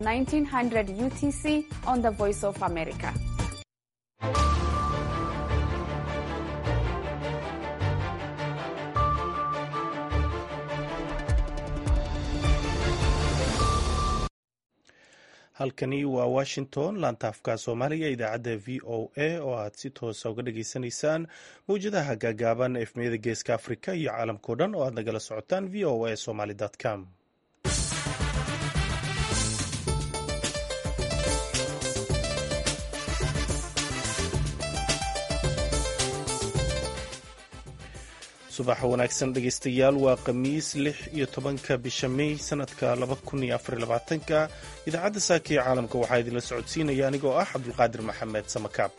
1900 UTC on the Voice of America. halkani waa washington laantaafka soomaaliga idaacadda v o a oo aad si toosa uga dhageysanaysaan mawjadaha gaagaaban efmiyada geeska afrika iyo caalamkao dhan oo aad nagala socotaan v o a somaly com subax wanaagsan dhegeystayaal waa khamiis lix iyo tobanka bisha mey sanadka laba kun iyo afar labaatanka idaacadda saaka ee caalamka waxaa idinla socodsiinaya anigoo ah cabdulqaadir maxamed samakaab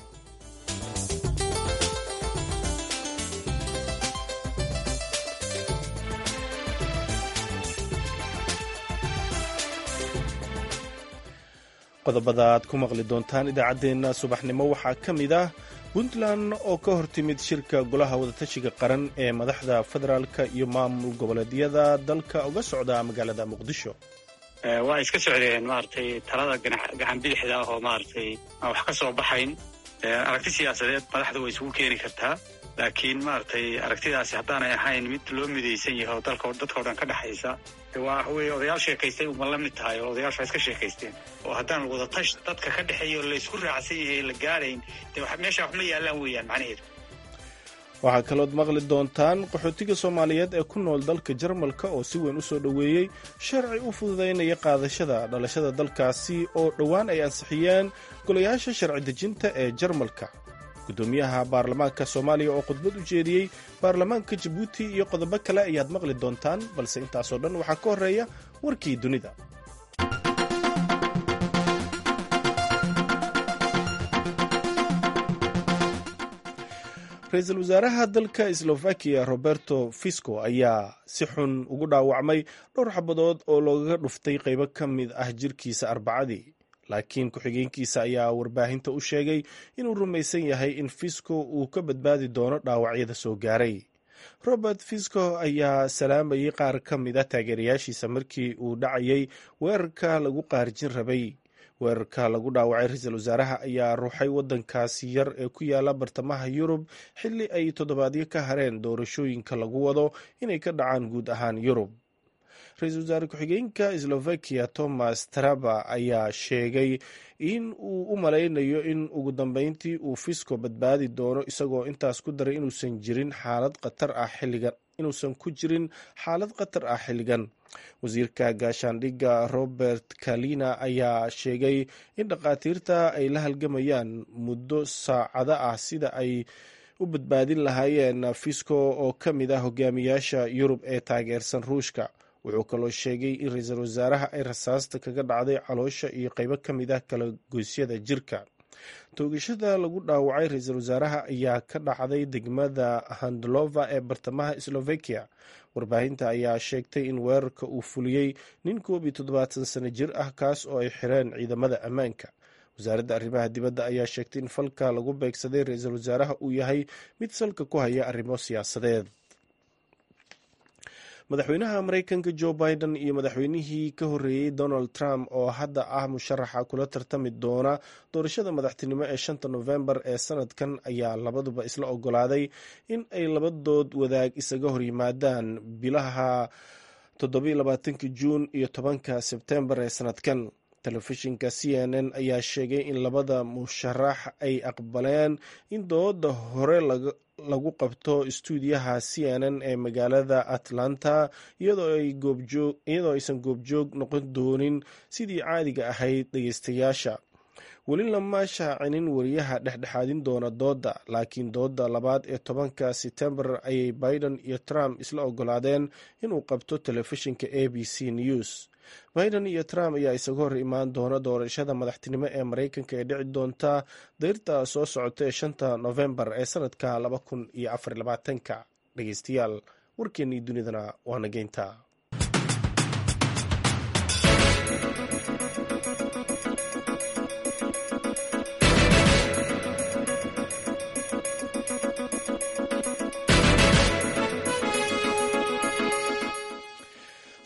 qodobada aad ku maqli doontaan idaacaddeenna subaxnimo waxaa ka mid ah puntland oo ka hortimid shirka golaha wadatashiga qaran ee madaxda federaalka iyo maamul goboleedyada dalka uga socda magaalada muqdisho waa iska socdeen maaragtay talada gacan bidixda ah oo maaragtay aan wax ka soo baxayn aragti siyaasadeed madaxda way isugu keeni kartaa laakiin maaragtay aragtidaasi haddaanay ahayn mid loo midaysan yahay oo dalka dadkao dhan ka dhexaysa waa wey odayaal sheekaystay uma la mid tahay oo odayaashu waa iska sheekaysteen oo haddaan wadatash dadka ka dhexeeya oo laysku raacsan yahay la gaarayn dee meesha wax ma yaallaan weeyaan macnaheedu waxaa kalood maqli doontaan qaxootiga soomaaliyeed ee ku nool dalka jarmalka oo si weyn u soo dhoweeyey sharci u fududaynaya qaadashada dhalashada dalkaasi oo dhowaan ay ansixiyeen golayaasha sharci dejinta ee jarmalka gudoomiyaha baarlamaanka soomaaliya oo khudbad u jeediyey baarlamaanka jabuuti iyo qodobo kale ayaad maqli doontaan balse intaasoo dhan waxaa ka horreeya warkii dunida ra-iisul wasaaraha dalka slovakiya roberto fisco ayaa si xun ugu dhaawacmay dhowr xabadood oo loogaga dhuftay qaybo ka mid ah jirkiisa arbacadii laakiin ku-xigeenkiisa ayaa warbaahinta u sheegay inuu rumaysan yahay in fisco uu ka badbaadi doono dhaawacyada soo gaaray robert fisco ayaa salaamayay qaar ka mid a taageerayaashiisa markii uu dhacayay weerarka lagu qaarijin rabay weerarka lagu dhaawacay ra-iisul wasaaraha ayaa ruuxay waddankaasi yar ee ku yaala bartamaha yurub xilli ay toddobaadyo ka hareen doorashooyinka lagu wado inay ka dhacaan guud ahaan yurub ra-iisul wasaare ku-xigeenka slovakiya thomas traba ayaa sheegay in uu u malaynayo in ugu dambeyntii uu fisco badbaadi doono isagoo intaas ku daray inuusan jirin xaalad khatar ah xilligan inuusan ku jirin xaalad khatar ah xilligan wasiirka gaashaandhigga robert kalina ayaa sheegay in dhakhaatiirta ay la halgamayaan muddo saacado ah sida ay u badbaadin lahaayeen fisco oo ka mid ah hogaamiyaasha yurub ee taageersan ruushka wuxuu kaloo sheegay in ra-iisul wasaaraha ay rasaasta kaga dhacday caloosha iyo qaybo ka mid ah kala goysyada jirka toogashada lagu dhaawacay ra-iisul wasaaraha ayaa ka dhacday degmada handlova ee bartamaha slovakiya warbaahinta ayaa sheegtay in weerarka uu fuliyey nin koob iyo toddobaatan sano jir ah kaas oo ay xireen ciidamada ammaanka wasaaradda arrimaha dibadda ayaa sheegtay in falka lagu beegsaday ra-iisul wasaaraha uu yahay mid salka ku haya arrimo siyaasadeed madaxweynaha maraykanka joe biden iyo madaxweynihii ka horreeyey donald trump oo hadda ah musharaxa kula tartami doona doorashada madaxtinimo ee shanta novembar ee sanadkan ayaa labaduba isla ogolaaday in ay labadood wadaag isaga horyimaadaan bilaha toddobaatanka juun iyo tobanka sebtembar ee sanadkan telefishinka c n n ayaa sheegay in labada musharax ay aqbaleen in dooda hore lagu qabto istuudiyaha c n n ee magaalada atlanta iyadoo aysan goobjoog noqon doonin sidii caadiga ahayd dhegeystayaasha weli lama shaacinin wariyaha dhexdhexaadin doona dooda laakiin dooda labaad ee tobanka setembar ayay biden iyo trump isla ogolaadeen inuu qabto telefishinka a b c news biden iyo trump ayaa isaga hor imaan doona doorashada madaxtinimo ee maraykanka ee dhici doonta dayrta soo socota ee shanta novembar ee sanadka laba kun iyo afar labaatanka dhegeystayaal warkeennii dunidana waa nageynta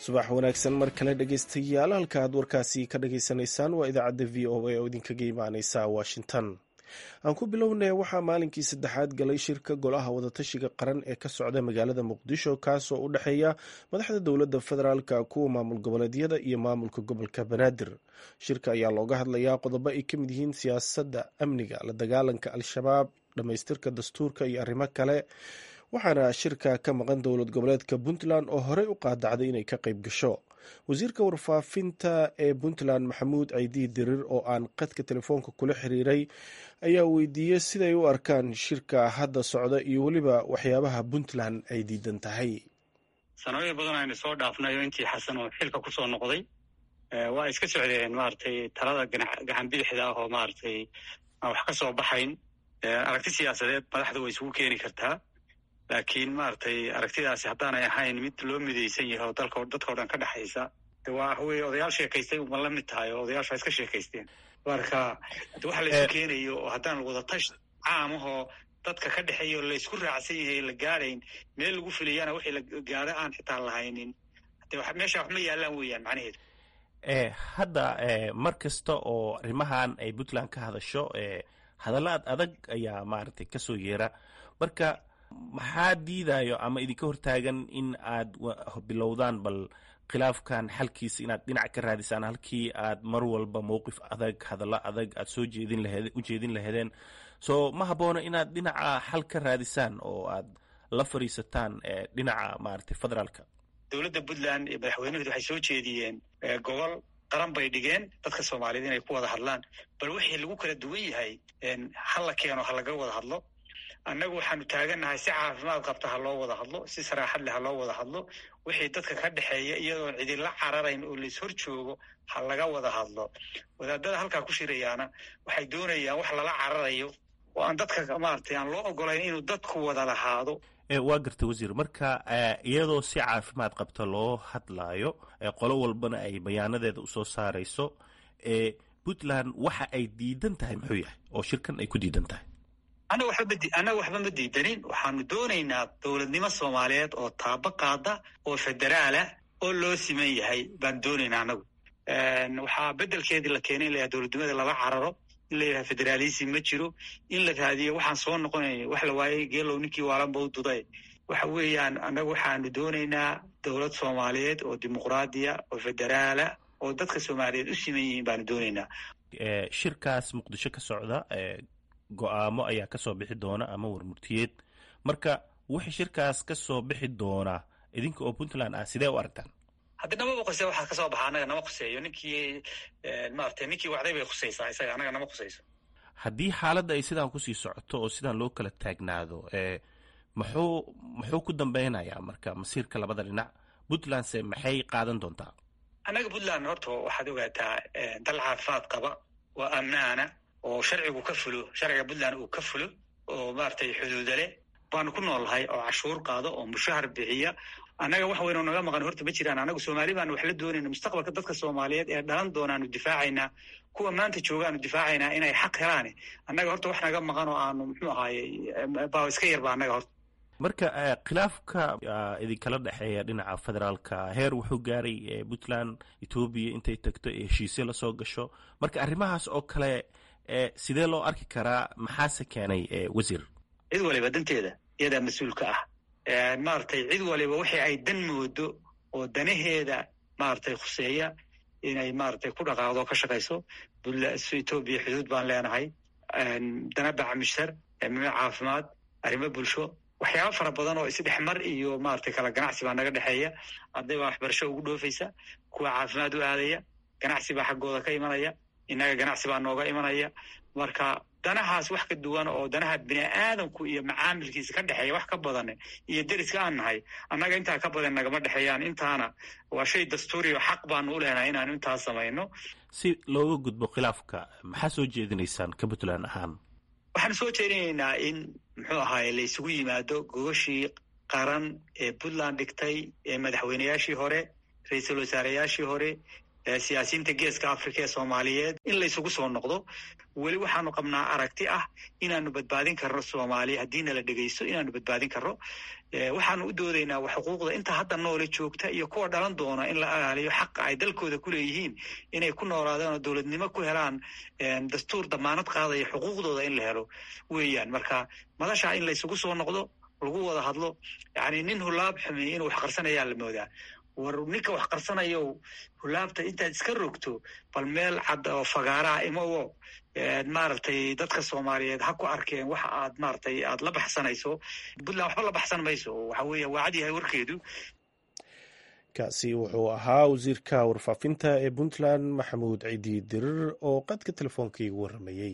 subax wanaagsan mar kale dhegeystayaal halka aad warkaasi ka dhageysanaysaan waa idaacadda v o a oo idinkaga imaaneysa washington aan ku bilownay waxaa maalinkii saddexaad galay shirka golaha wadatashiga qaran ee ka socda magaalada muqdisho kaasoo u dhexeeya madaxda dowladda federaalka kuwa maamul goboleedyada iyo maamulka gobolka banaadir shirka ayaa looga hadlayaa qodobo ay ka mid yihiin siyaasadda amniga la dagaalanka al-shabaab dhammaystirka dastuurka iyo arrimo kale waxaana shirka ka maqan dowlad goboleedka puntland oo horey u qaadacday inay ka qayb gasho wasiirka warfaafinta ee puntland maxamuud caydi dirir oo aan qadka telefoonka kula xiriiray ayaa weydiiyey siday u arkaan shirka hadda socda iyo weliba waxyaabaha puntland ay diidan tahay sanooyin badan aynu soo dhaafnay oo intii xasan oo xilka kusoo noqday waa iska socdeen maaragtay talada gacan bidixda ah oo maaragtay aan wax ka soo baxayn aragti siyaasadeed madaxda way isugu keeni kartaa laakiin maaragtay aragtidaasi haddaanay ahayn mid loo midaysan yahay oo dalka dadkao dhan ka dhexaysa de waa wey odayaal sheekaystay uma la mid tahay oo odayaasha iska sheekaysteen marka waxa la isu keenayo oo haddaan wadatash caamahoo dadka ka dhexeeya oo laysku raacsan yahay la gaadayn meel lagu filayana wixii la gaado aan xitaa lahaynin de meesha wax ma yaalaan weeyaan macnaheedu hadda mar kasta oo arrimahan ay puntland ka hadasho hadalla ad adag ayaa maaragtay kasoo yeera marka maxaa diidayo ama idinka hortaagan in aad bilowdaan bal khilaafkan xalkiisa inaad dhinac ka raadisaan halkii aad mar walba mowqif adag hadallo adag aad soo jeedin laheed u jeedin laheedeen so ma habboona inaad dhinaca xal ka raadisaan oo aad la fadhiisataan dhinaca maaragtay federaalka dowladda puntland iyo madaxweynaheedu waxay soo jeediyeen gobol qaran bay dhigeen dadka soomaaliyeed inay ku wada hadlaan bal wixii lagu kala duwan yahay ha la keeno ha laga wada hadlo annagu waxaanu taagannahay si caafimaad qabta ha loo wada hadlo si saraaxad leh ha loo wada hadlo wixii dadka ka dhexeeya iyadoon cidinla cararayn oo lais hor joogo ha laga wada hadlo wadaadada halkaa ku shirayaana waxay doonayaan wax lala cararayo oo aan dadka maaragtay aan loo ogolayn inuu dadku wada lahaado waa garta wasiir marka iyadoo si caafimaad qabta loo hadlaayo qolo walbana ay bayaanadeeda usoo saarayso puntland waxa ay diidan tahay muxuu yahay oo shirkan ay ku diidan tahay annaga waxba annaga waxba ma diidanin waxaanu doonaynaa dowladnimo soomaaliyeed oo taabo qaada oo federaalah oo loo siman yahay baan doonaynaa annagu waxaa beddelkeedii la keenay in la yahay dowladnimada lala cararo in la yidhaha federaalism ma jiro in la raadiyo waxaan soo noqonayna wax la waayey geelow ninkii waalanba u duday waxa weeyaan annagu waxaanu doonaynaa dowlad soomaaliyeed oo dimuqraadiya oo federaala oo dadka soomaaliyeed u siman yihiin baanu doonaynaa shirkaas muqdisho ka socda go-aamo ayaa kasoo bixi doona ama warmurtiyeed marka wixii shirkaas ka soo bixi doonaa idinka oo puntland ah sidee u aragtaan haddi namaba khusey waxaa kasoo baxa annaga nama khuseeyo ninkii maaragtay ninkii wacday bay khusaysaa isaga annaga nama khusayso haddii xaaladda ay sidaan kusii socoto oo sidaan loo kala taagnaado muxuu muxuu ku dambeynayaa marka masiirka labada dhinac puntlandse maxay qaadan doontaa annaga puntland horta waxaad ogaataa dal caafimaad qaba oo ammaana oo sharcigu ka fulo sharciga puntland uu ka fulo oo maaragtay xuduuda leh baanu ku noolnahay oo cashuur qaado oo mushahar bixiya annaga wax weyn oo naga maqan horta ma jiraan annagu soomaali baanu wax la doonayna mustaqbalka dadka soomaaliyeed ee dhalan doonaanu difaacaynaa kuwa maanta joogaanu difaacaynaa inay xaq helaane annaga horta wax naga maqan oo aanu muxuu ahaaye baa iska yarba annaga horta marka khilaafka idinkala dhexeeya dhinaca federaalka heer wuxuu gaaray puntland etoobiya intay tagto ee heshiisyo lasoo gasho marka arrimahaas oo kale sidee loo arki karaa maxaase keenay wasiir cid waliba danteeda iyadaa mas-uulka ah maaragtay cid waliba wixii ay dan moodo oo danaheeda maaragtay khuseeya inay maaragtay ku dhaqaaqdo ka shaqayso etoobiya xuduud baan leenahay dana bacmishar mime caafimaad arrimo bulsho waxyaaba fara badan oo isdhexmar iyo maaragtay kala ganacsi baa naga dhexeeya arday baa waxbarasho ugu dhoofaysa kuwa caafimaad u aadaya ganacsi baa xaggooda ka imanaya innaga ganacsi baa nooga imanaya marka danahaas wax ka duwan oo danaha bini aadamku iyo macaamilkiisa ka dhexeeya wax ka badan iyo deriska aan nahay annaga intaa ka badan nagama dhexeeyaan intaana waa shay dastuuri oo xaq baanu u leenahay inaanu intaas samayno si looga gudbo khilaafka maxaa soo jeedinaysaan ka puntland ahaan waxaanu soo jeedinaynaa in muxuu ahaaye la isugu yimaado gogashii qaran ee puntland dhigtay ee madaxweyneyaashii hore ra-iisul wasaareyaashii hore siyaasiyiinta geeska africa ee soomaaliyeed in laysugu soo noqdo weli waxaanu qabnaa aragti ah inaanu badbaadin karno soomaaliya haddiina la dhegeysto inaanu badbaadin karno waxaanu u doodaynaa xuquuqda inta hadda noole joogta iyo kuwa dhalan doona in la ilaaliyo xaqa ay dalkooda ku leeyihiin inay ku noolaadaan oo dowladnimo ku helaan dastuur damaanad qaadaya xuquuqdooda in la helo weeyaan marka madasha in laysugu soo noqdo lagu wada hadlo yani nin hulaab xumeey inuu wax qarsanayaa la moodaa war ninka wax qarsanayo hulaabta intaad iska rogto bal meel cad oo fagaaraha imawo maaragtay dadka soomaaliyeed ha ku arkeen waxa aad maaragtay aad la baxsanayso puntland waxba la baxsan mayso waxa weeye waa cad yahay warkeedu kaasi wuxuu ahaa wasiirka warfaafinta ee puntland maxamuud ciidi dirir oo qadka telefoonka igu warramayey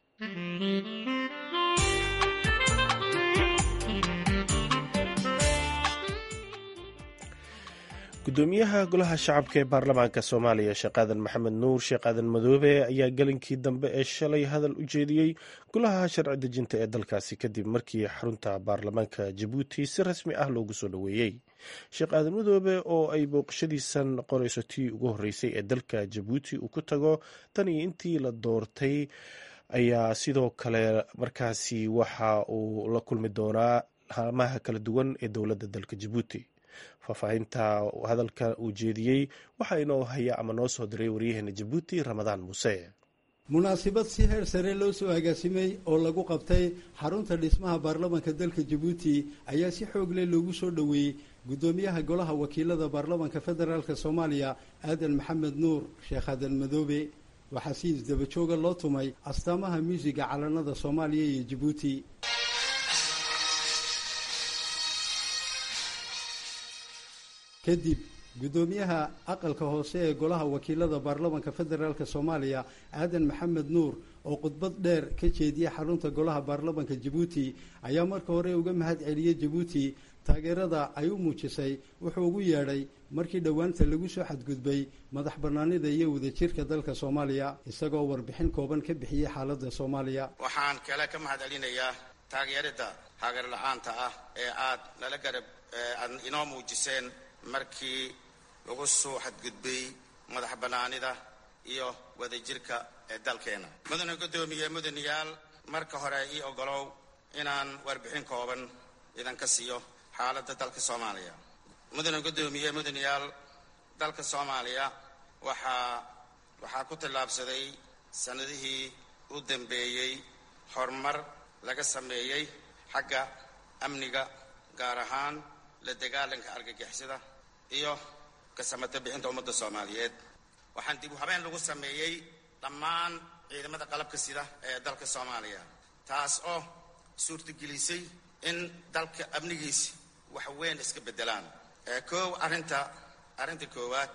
gudoomiyaha golaha shacabka ee baarlamaanka soomaaliya sheekh aadan maxamed nuur sheekh aadan madoobe ayaa gelinkii dambe ee shalay hadal u jeediyey golaha sharci dejinta ee dalkaasi kadib markii xarunta baarlamaanka jabuuti si rasmi ah loogu soo dhoweeyey sheekh aadan madoobe oo ay booqashadiisan qorayso tii ugu horreysay ee dalka jabuuti uu ku tago tan iyo intii la doortay ayaa sidoo kale markaasi waxa uu la kulmi doonaa haalmaha kala duwan ee dowladda dalka jabuuti faahfaahinta hadalka uu jeediyey waxaa inoo haya ama noo soo diray waryaheena jabuuti ramadaan muuse munaasabad si heer sare loo soo agaasimay oo lagu qabtay xarunta dhismaha baarlamanka dalka jabuuti ayaa si xoog leh loogu soo dhoweeyey guddoomiyaha golaha wakiilada baarlamanka federaalk soomaaliya aadan maxamed nuur sheekh aadan madoobe waxaa si isdabajooga loo tumay astaamaha muusiga calanada soomaaliya iyo jabuuti kadib guddoomiyaha aqalka hoose ee golaha wakiilada baarlamanka federaalk soomaaliya aadan maxamed nuur oo khudbad dheer ka jeediya xarunta golaha baarlamanka jabuuti ayaa marka hore uga mahad celiyey jabuuti taageerada ay u muujisay wuxuu ugu yeedhay markii dhowaanta lagu soo xadgudbay madax bannaanida iyo wadajirka dalka soomaaliya isagoo warbixin kooban ka bixiyey xaaladda soomaaliya waxaan kale ka mahad celinayaa taageerada haagar la-aanta ah ee aad nala garab aad inoo muujiseen markii lagu soo xadgudbay madax bannaanida iyo wadajirka ee dalkeena mudane guddoomiye mudanayaal marka hore ii ogolow inaan warbixin kooban idinka siiyo xaaladda dalka soomaaliya mudane guddoomiye mudanayaal dalka soomaaliya waxaa waxaa ku tallaabsaday sannadihii u dambeeyey horumar laga sameeyey xagga amniga gaar ahaan la dagaalanka argagixisada iyo kasamata bixinta ummadda soomaaliyeed waxaan dib u habeen lagu sameeyey dhammaan ciidamada qalabka sida ee dalka soomaaliya taas oo suurtagelisay in dalka amnigiisi wax weyn iska beddelaan koow arrinta arrinta koowaad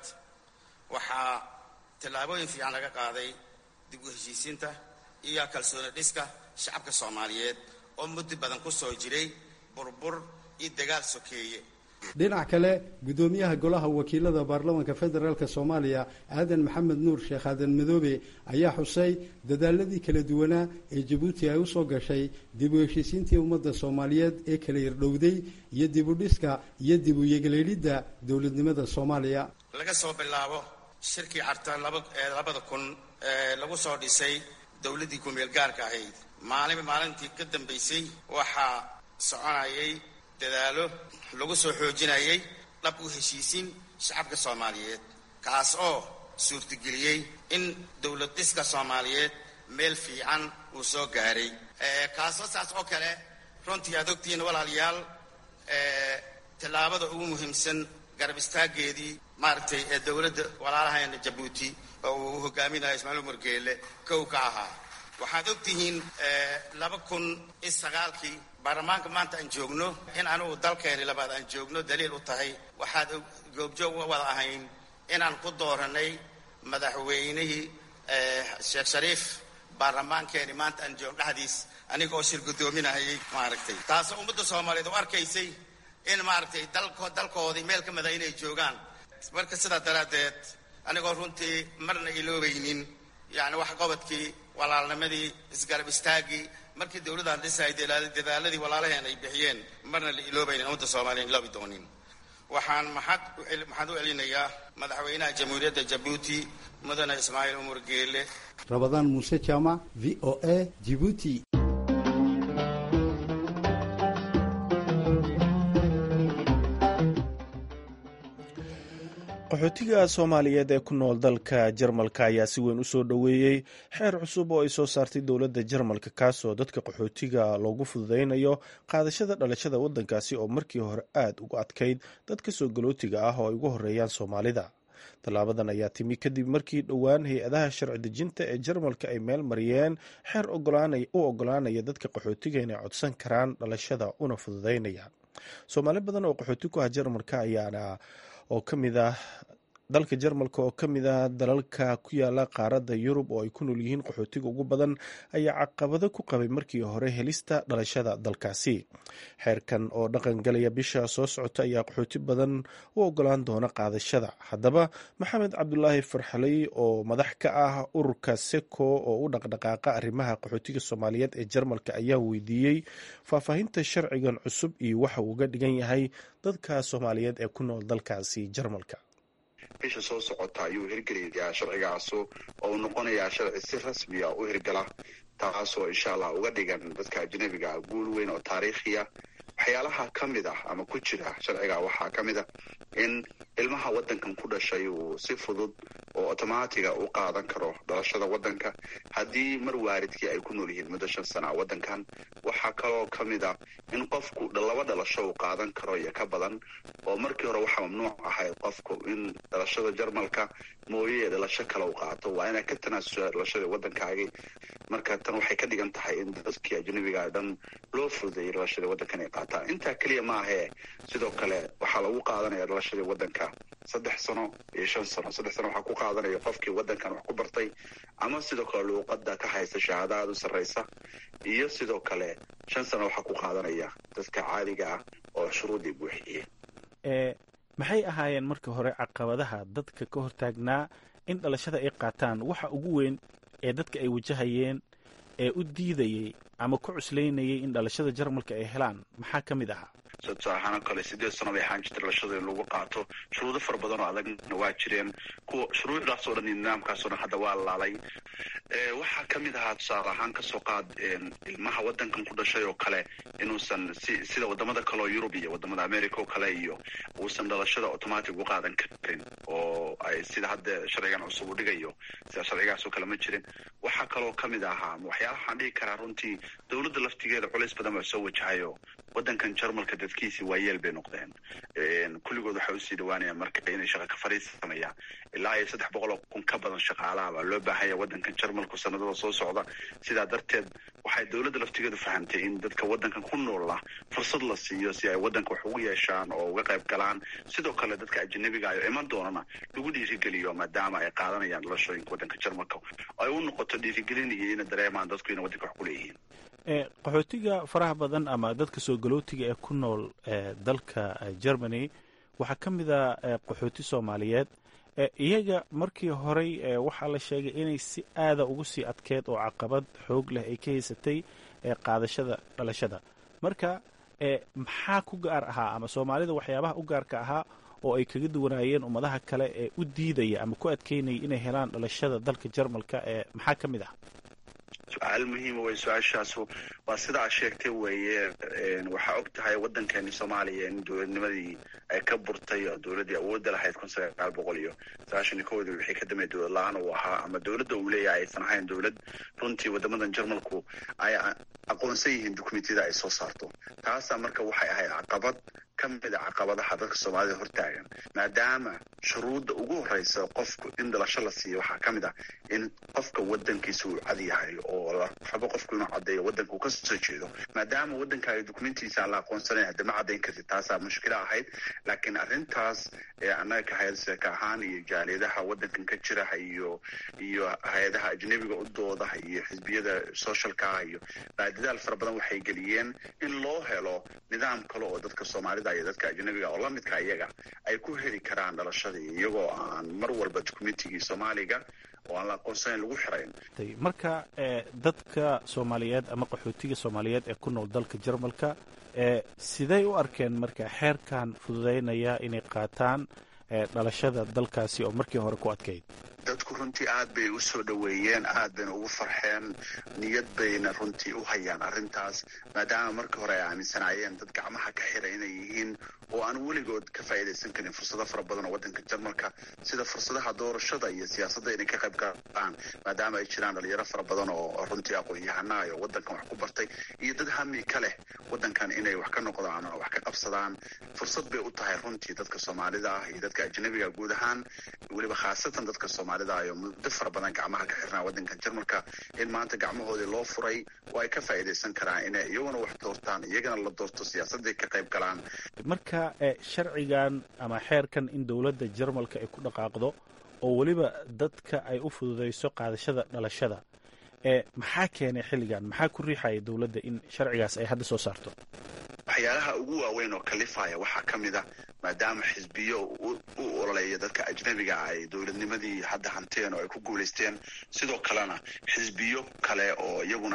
waxaa tallaabooyin fiican laga qaaday dib u heshiisiinta iyo kalsooni dhiska shacabka soomaaliyeed oo muddo badan ku soo jiray burbur iyo dagaal sokeeye dhinac kale guddoomiyaha golaha wakiilada baarlamanka federaalk soomaaliya aadan maxamed nuur sheekh aadan madoobe ayaa xusay dadaaladii kala duwanaa ee jabuuti ay usoo gashay dib u heshiisiintii ummadda soomaaliyeed ee kala yardhowday iyo dib u dhiska iyo dib u yegaleelidda dowladnimada soomaaliya laga soo bilaabo shirkii carta labada kun ee lagu soo dhisay dowladdii ku-meel gaarka ahayd maalinba maalintii ka dambaysay waxaa soconayay dadaalo lagu soo xoojinayay dhab u heshiisiin shacabka soomaaliyeed kaas oo suurtageliyey in dowlad dhiska soomaaliyeed meel fiican uu soo gaaray kaasoo saas oo kale runtii aad ogtihiin walaalayaal tallaabada ugu muhiimsan garab istaaggeedii maaragtay ee dowladda walaalahayna jabuuti oo uu hogaaminayo ismaaciil umar geelle kow ka ahaa waxaad ogtihiin laba kun iyo sagaalkii baarlamaanka maanta aan joogno in anugu dalkeeni labaad aan joogno daliil u tahay waxaad goobjoog wada ahayn inaan ku dooranay madaxweynihii sheekh shariif baarlamaankeeni maanta aan joogno dhexdiis aniga oo shir guddoominahayay maaragtay taasoo ummadda soomaaliyeed u arkaysay in maaragtay dalko dalkoodii meel ka mida inay joogaan marka sidaa daraaddeed anigoo runtii marna iloobaynin yacni wax qobodkii walaalnimadii isgarab istaaggii markii dowladdan dhisay dadaaladii walaalaheen ay bixiyeen marna la iloobaynin ummadda soomaaliya iloobi doonin waxaan maxad u celinayaa madaxweynaha jamhuuriyadda jabuuti mudane ismaaciil umar geele rabadaan muuse jaamac v o a jibuuti qaxootiga soomaaliyeed ee ku nool dalka jarmalka ayaa si weyn u soo dhoweeyey xeer cusub oo ay soo saartay dowladda jarmalka kaasoo dadka qaxootiga loogu fududaynayo qaadashada dhalashada waddankaasi oo markii hore aad uga adkayd dadka soo galootiga ah oo ay ugu horeeyaan soomaalida tallaabadan ayaa timi kadib markii dhowaan hay-adaha sharci dejinta ee jarmalka ay meel mariyeen xeer u ogolaanaya dadka qaxootiga inay codsan karaan dhalashada una fududaynaya soomaali badan oo qaxooti ku ah jarmalka ayaana oo ka mid ah dalka jarmalka oo ka mid ah dalalka ku yaala qaaradda yurub oo ay ku nool yihiin qaxootiga ugu badan ayaa caqabado ku qabay markii hore helista dhalashada dalkaasi xeerkan oo dhaqan galaya bisha soo socota ayaa qaxooti badan u ogolaan doona qaadashada haddaba maxamed cabdulaahi farxaley oo madax ka ah ururka seco oo u dhaqdhaqaaqa arrimaha qaxootiga soomaaliyeed ee jarmalka ayaa weydiiyey faahfaahinta sharcigan cusub iyo waxa uu uga dhigan yahay dadka soomaaliyeed ee ku nool dalkaasi jarmalka bisha soo socota ayuu hirgelayaa sharcigaasu oo uu noqonayaa sharci si rasmiya u hirgala taasoo insha allah uga dhigan dadka ajnabiga guul weyn oo taariikhiya waxyaalaha ka mid ah ama ku jira sharciga waxaa ka mid ah in ilmaha waddankan ku dhashay uu si fudud oo otomaatiga u qaadan karo dhalashada waddanka haddii mar waalidkii ay ku nool yihiin muddo shan sana waddankan waxaa kaloo ka mid ah in qofku laba dhalasho uu qaadan karo iyo ka badan oo markii hore waxaa mamnuuc ahayd qofku in dhalashada jarmalka mooye ee dhalasho kale u qaato waa inaa ka tanaasusha dhalashadii waddankaagii marka tan waxay ka dhigan tahay in dadkii ajnabiga dhan loo fududeeyay dhalashadii waddankan ay qaataan intaa keliya maahee sidoo kale waxaa lagu qaadanaya dhalashadii waddanka saddex sano iyo shan sano saddex sano waxaa ku qaadanaya qofkii waddankan wax ku bartay ama sidoo kale luuqadda ka haysta shahaada aada u sarraysa iyo sidoo kale shan sano waxaa ku qaadanaya dadka caadiga ah oo shuruuddii buuxiyey maxay ahaayeen markii hore caqabadaha dadka ka hortaagnaa in dhalashada ay qaataan waxa ugu weyn ee dadka ay wajahayeen ee u diidayey ama ku cuslaynayay in dhalashada jarmalka ay helaan maxaa ka mid ahaa tusaalahaan oo kale sideed sano bay ahaan jirtay dhalashada in lagu qaato shuruudo fara badan oo adagna waa jireen kuwa shuruucdaas oo dhan iyo nidaamkaas oo dhan hadda waa laalay waxaa ka mid ahaa tusaale ahaan kasoo qaad ilmaha waddankan ku dhashay oo kale inuusan si sida wadamada kale oo yurub iyo wadamada america oo kale iyo uusan dhalashada automatic u qaadan karin oo ay sida hadda sharcigan cusub u dhigayo sida sharcigaas oo kale ma jirin waxaa kaloo ka mid ahaa waxyaalaha waxaan dhigi karaa runtii dowladda laftigeeda culays badan baa soo wajahayo waddankan jarmalka dadkiisii waayeel bay noqdeen kulligood waxay usii dhawaanayaan marka inay shaqa ka fariisamayaan ilaa iyo saddex boqol oo kun ka badan shaqaalaha baa loo baahanya waddankan jarmalku sanadada soo socda sidaa darteed waxay dowladda laftigeedu fahamtay in dadka waddankan ku noola fursad la siiyo si ay waddanka wax ugu yeeshaan oo uga qayb galaan sidoo kale dadka ajanabiga ayo iman doonana lagu dhiirigeliyo maadaama ay qaadanayaan dhalashooyinka waddanka jarmalka ay u noqoto dhiirigelin iyo ina dareemaan dadku inay waddanka wax ku leeyihiin qaxootiga faraha badan ama dadka soo galootiga ee ku nool dalka germany waxaa ka mid a qaxooti soomaaliyeed iyaga markii horey waxaa la sheegay inay si aada ugu sii adkeed oo caqabad xoog leh ay ka haysatay qaadashada dhalashada marka maxaa ku gaar ahaa ama soomaalida waxyaabaha u gaarka ahaa oo ay kaga duwanaayeen ummadaha kale ee u diidaya ama ku adkeynaya inay helaan dhalashada dalka jarmalka ee maxaa ka mid ah su-aal muhiima wey su-aashaasu waa sidaa sheegtay weeye waxaa og tahay waddankeeni soomaaliya in dowladnimadii ay ka burtay oo dowladdii awoodda lahayd kun sagaal boqol iyo sagaashan iyo kowdii wixii ka dambeey dowlad la-aan uu ahaa ama dowladda uu leeyahay aysan ahayn dowlad runtii waddamadan jarmalku ay aqoonsan yihiin dukumentiyada ay soo saarto taasaa marka waxay ahayd caqabad ka mid a caqabadaha dadka soomaalida hortaagan maadaama shuruudda ugu horreysa qofku in dhalasho la siiyo waxaa ka mid ah in qofka waddankiisa uu cad yahay oo la rabo qofku inuu caddeeyo waddanka uu ka soo jeedo maadaama waddankaaga dukumentiisa aan la aqoonsanayn hadda ma caddayn kartid taasaa mushkilo ahayd laakiin arrintaas annaga ka hay-ad seeka ahaan iyo jaaliyadaha waddankan ka jira iyo iyo hay-adaha ajnebiga u dooda iyo xisbiyada socialka ah iyo baadidaal fara badan waxay geliyeen in loo helo nidaam kale oo dadka soomaalida iyo dadka ajnabiga oo lamidka iyaga ay ku heli karaan dhalashadii iyagoo aan mar walba dukumentigii soomaaliga oo aan la aqoonsanayn lagu xirayn marka dadka soomaaliyeed ama qaxootiga soomaaliyeed ee ku nool dalka jarmalka siday u arkeen marka xeerkan fududaynaya inay qaataan dhalashada dalkaasi oo markii hore ku adkayd dadku runtii aad bay u soo dhoweeyeen aad bayna ugu farxeen niyad bayna runtii u hayaan arrintaas maadaama markii hore ay aaminsanaayeen dad gacmaha ka xira inay yihiin oo aan weligood ka faa'iidaysan karin fursado fara badan oo waddanka jarmalka sida fursadaha doorashada iyo siyaasadda inay ka qayb galaan maadaama ay jiraan dhalinyaro fara badan oo runtii aqoon-yahanaa oo waddankan wax ku bartay iyo dad hami ka leh waddankan inay wax ka noqdaan oo wax ka qabsadaan fursad bay u tahay runtii dadka soomaalida ah iyo dadka ajnabiga guud ahaan weliba khaasatan dadka soomaalida ayo muddo fara badan gacmaha ka xirnaa waddankan jarmalka in maanta gacmahoodii loo furay oo ay ka faa'iidaysan karaan inay iyaguna wax doortaan iyagana la doorto siyaasadday ka qayb galaan marka sharcigan ama xeerkan in dowladda jarmalka ay ku dhaqaaqdo oo weliba dadka ay u fududayso qaadashada dhalashada maxaa keenay xilligan maxaa ku riixaya dowladda in sharcigaas ay hadda soo saarto waxyaalaha ugu waaweyn oo kalifaya waxaa ka mid a maadaama xisbiyo u ololeeya dadka ajnabiga ah ay dowladnimadii hadda hanteen oo ay ku guulaysteen sidoo kalena xisbiyo kale oo iyaguna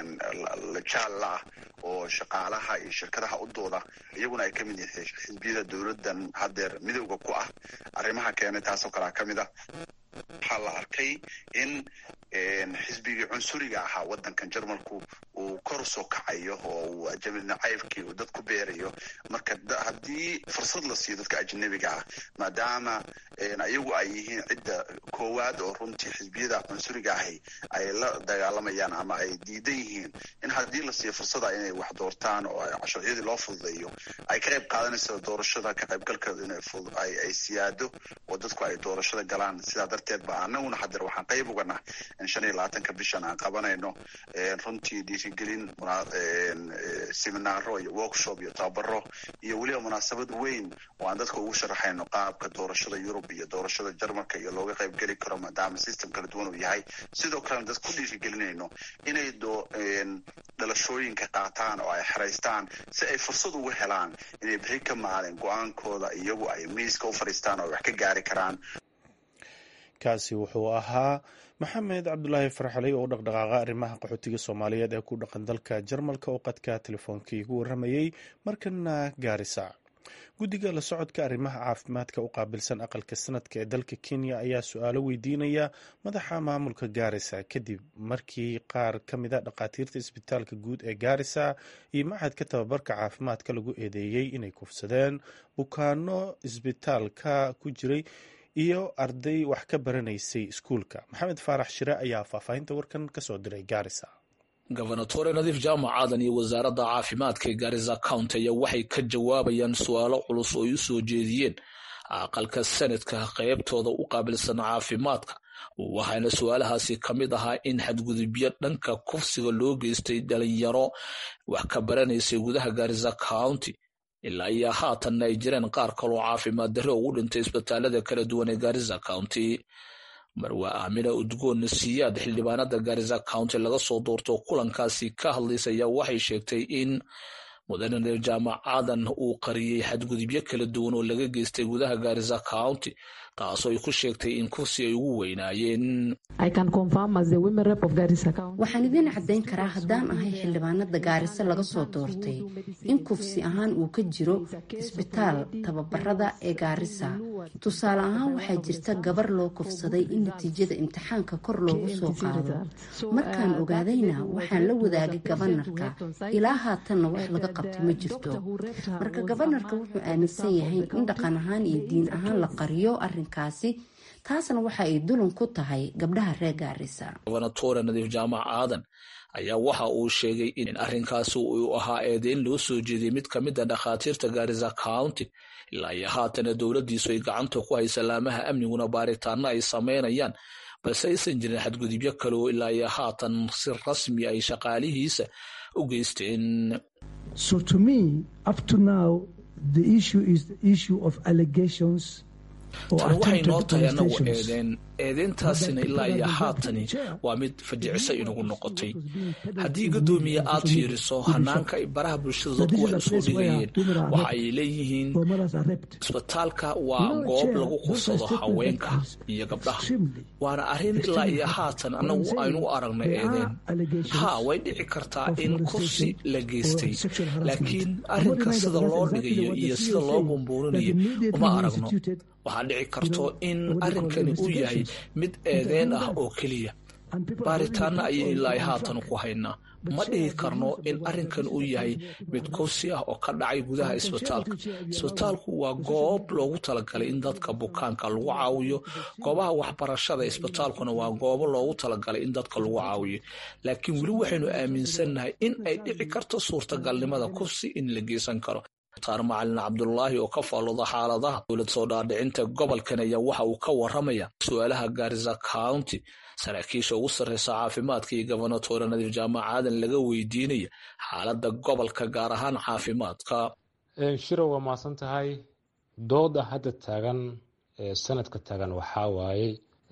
jaalla ah oo shaqaalaha iyo shirkadaha u dooda iyaguna ay ka mid yihiin xisbiyada dowladdan haddeer midowda ku ah arrimaha keenay taasoo kalea ka mid a waxaa la arkay in xisbigii cunsuriga ahaa waddankan jarmalku uu kor usoo kacayo oo uu ajnabi nacaybkii uu dad ku beerayo marka haddii fursad la siiyo dadka ajnabiga ah maadaama iyagu ay yihiin cidda koowaad oo runtii xisbiyada cunsuriga ahi ay la dagaalamayaan ama ay diidan yihiin in haddii la siiyo fursada inay wax doortaan oo sharciyadii loo fududeeyo ay ka qayb qaadanayso doorashada ka qaybgalkeedu inay siyaado oo dadku ay doorashada galaan sidaa darteed ba anaguna hadeer waxaan qayb ugana in shan iyo labaatanka bishan aan qabanayno runtii dhiirigelin seminaaro iyo workshop iyo tababaro iyo weliba munaasabad weyn oo aan dadka ugu sharaxayno qaabka doorashada yurub iyo doorashada jarmalka iyo looga qayb geli karo maadaama system kala duwan uu yahay sidoo kalena dad ku dhiirigelinayno inay dhalashooyinka qaataan oo ay xeraystaan si ay fursad ugu helaan inay bixi ka maalin go-aankooda iyagu ay miiska u fadhiistaan oo ay wax ka gaari karaan kaasi wuxuu ahaa maxamed cabdulaahi farxaley oo u dhaqdhaqaaqa arrimaha qaxootiga soomaaliyeed ee ku dhaqan dalka jarmalka oo qadka telefoonkai igu warramayey markana gaarisa guddiga la socodka arrimaha caafimaadka u qaabilsan aqalka sanadka ee dalka kenya ayaa su-aalo weydiinaya madaxa maamulka gaarisa kadib markii qaar ka mida dhakhaatiirta isbitaalka guud ee gaarisa iyo machadka tababarka caafimaadka lagu eedeeyey inay kufsadeen bukaano isbitaalka ku jiray iyo arday wax ka baranaysay iskuulka maxamed faarax shire ayaa faahfaahinta warkan kasoo diray gaarisa gobernatore nadiif jaamac aadan iyo wasaaradda caafimaadka ee gaarisa county ayaa waxay ka jawaabayaan su-aalo culus oo ay u soo jeediyeen aqalka sanadka qaybtooda u qaabilsan caafimaadka waxaana su-aalahaasi ka mid ahaa in xadgudubyo dhanka kufsiga loo geystay dhalinyaro wax ka baranaysay gudaha gaarisa county ilaa iyo haatanna ay jireen qaar kaloo caafimaad darre ugu dhintay isbitaalada kala duwan ee gaarisa county marwa aamina udgoon siyaad xildhibaanada gaarisa county laga soo doorto kulankaasi ka hadlaysa ayaa waxay sheegtay in mudane jaamac aadan uu qariyey xadgudubyo kala duwan oo laga geystay gudaha gaarisa county taasoo ay ku sheegtay in kursi ay ugu weynaayeen waxaan idiin caddayn karaa haddaan ahay xildhibaanada gaariso laga soo doortay in kufsi ahaan uu ka jiro isbitaal tababarada ee gaarisa tusaale ahaan waxaa jirta gabar loo kufsaday in natiijada imtixaanka kor loogu soo qaado markaan ogaadayna waxaan la wadaagay gabanarka ilaa haatanna wax laga qabtay ma jirto marka gabanarka wuxuu aaminsan yahay in dhaqan ahaan iyo diin ahaan la qariyo arinkaasi taasna waxa ay dulan ku tahay gabdhaha reer gaarisa gobernatore nadiif jaamac aadan ayaa waxa uu sheegay in arrinkaasi uu ahaa eedeyn loo soo jeediyey mid ka mid a dhakhaatiirta gaarisa county ilaa iyo haatana dowladdiisu ay gacanta ku haysa laamaha amniguna baaritaano ay samaynayaan balse aysan jirin xadgudubyo kale oo ilaa iyo haatan si rasmi ay shaqaalihiisa u geysteen tani waxay noo tahay anagu eedeen eedeyntaasina ilaa iyo haatani waa mid fajicisa inagu noqotay haddii guddoomiye aad fiiriso hanaanka ay baraha bulshada dadku wax usoo dhigayeen waxa ay leeyihiin isbitaalka waa goob lagu qursado haweenka iyo gabdhaha waana arrin ilaa iyo haatan annagu aynu u aragnay eedeen ha way dhici kartaa in kursi la geystay laakiin arrinka sida loo dhigayo iyo sida loo bumbuurinayo uma aragno waxaa dhici karto in arrinkani uu yahay mid eedeen ah oo keliya baaritaana ayay ilaa haatan ku haynaa ma dhihi karno in arrinkan uu yahay mid kursi ah oo ka dhacay gudaha isbitaalka isbitaalku waa goob loogu talagalay in dadka bukaanka lagu caawiyo goobaha waxbarashada isbitaalkuna waa goobo loogu talagalay in dadka lagu caawiyo laakiin weli waxaynu aaminsannahay in ay dhici karto suurtagalnimada kursi in la geysan karo taar macalin cabdulaahi oo ka faalooda xaaladaha dowlad soo dhaadhicinta gobolkan ayaa waxa uu ka waramaya su-aalaha gaarisa county saraakiisha ugu sarreysa caafimaadka iyo gobonatore nadiif jaamac aadan laga weydiinaya xaaladda gobolka gaar ahaan caafimaadka shiro waa maasan tahay dooda hadda taagan sanadka taagan waxaa waaye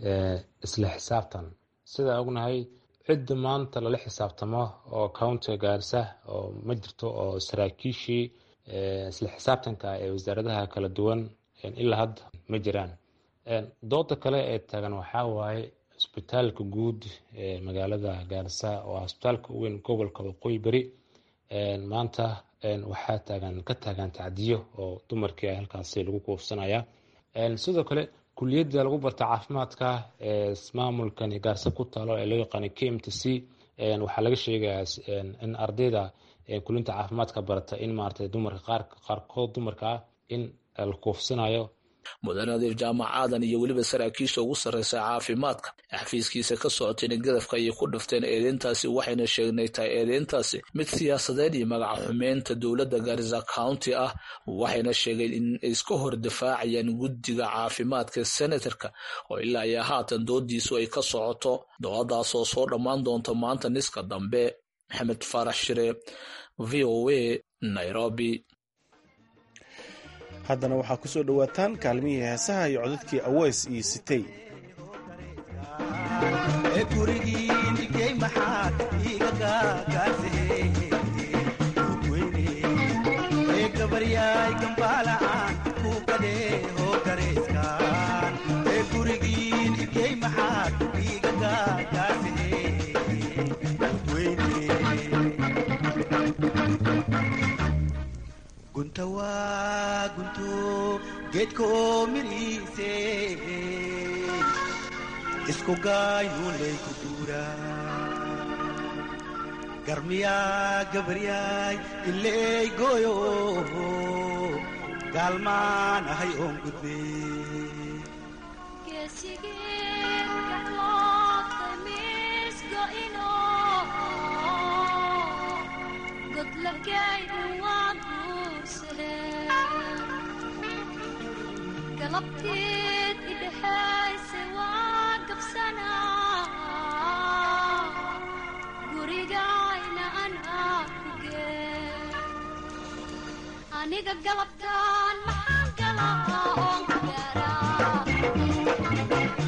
isla xisaabtan sidaa ognahay cidda maanta lala xisaabtamo oo countiga gaarisa oo ma jirto oo saraakiishii isla xisaabtanka ee wasaaradaha kala duwan ilaa hadda ma jiraan dooda kale ee taagan waxaa waaye isbitaalka guud ee magaalada gaarisa oo isbitaalka uweyn gobolka waqooyi beri maanta waxaa taagan ka taagan tacdiyo oo dumarkii halkaasi lagu kuufsanaya sidoo kale kuliyadda lagu barta caafimaadka ee maamulkan gaarisa ku taalo ee loo yaqaana k m t c waxaa laga sheegayaa in ardayda kulinta caafimaadka barata in maarata dumarka qaarkood dumarka ah in la kuufsanayo mudane nadiif jaamac aadan iyo weliba saraakiisha ugu sarreysa caafimaadka xafiiskiisa ka socotayna gadafka ayay ku dhifteen eedeyntaasi waxayna sheegnay tahay eedeyntaasi mid siyaasadeed iyo magaca xumeynta dowladda gaarisa county ah waxayna sheegeen in ay iska hor dafaacayaan guddiga caafimaadka senatarka oo ilaa iyo haatan doodiisu ay ka socoto dooddaasoo soo dhammaan doonta maanta niska dambe maxamed faarax shire v o a nairobi haddana waxaa ku soo dhowaataan kaalmihii heesaha iyo codadkii aweys iyo sitey gunta waa gunto geedkoo midhiise isku gaayuulay ku duura garmiyaa gabaryaay ileey gooyo gaalmaan ahay oon gudbe galabteed idhexayse waa gabsanaa gurigayna anaa ku gee aniga galabtaan maxaan galaa oon ku gaaraa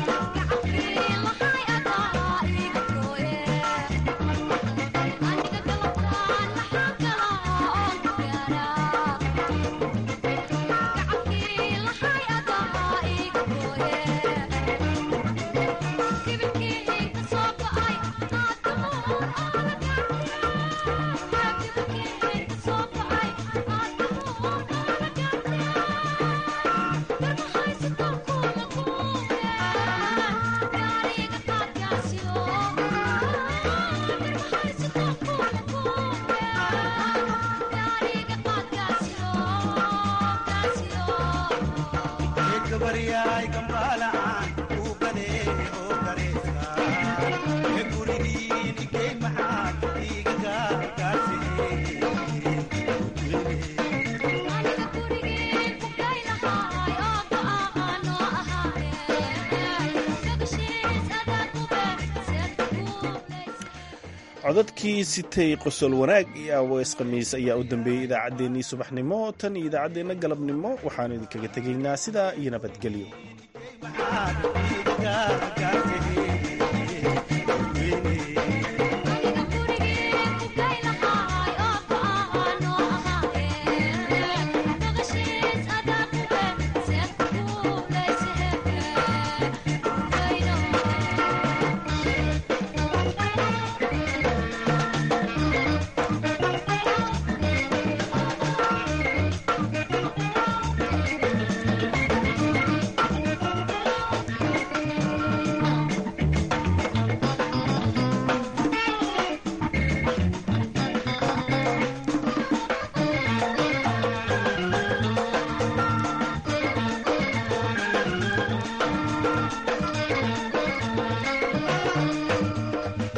codadkii sitay qosol wanaag iyo aweys khamiis ayaa u dambeeyey idaacaddeenii subaxnimo tan iyo idaacaddeenna galabnimo waxaan idinkaga tegaynaa sidaa iyo nabadgelyo maxaad iiga gaartay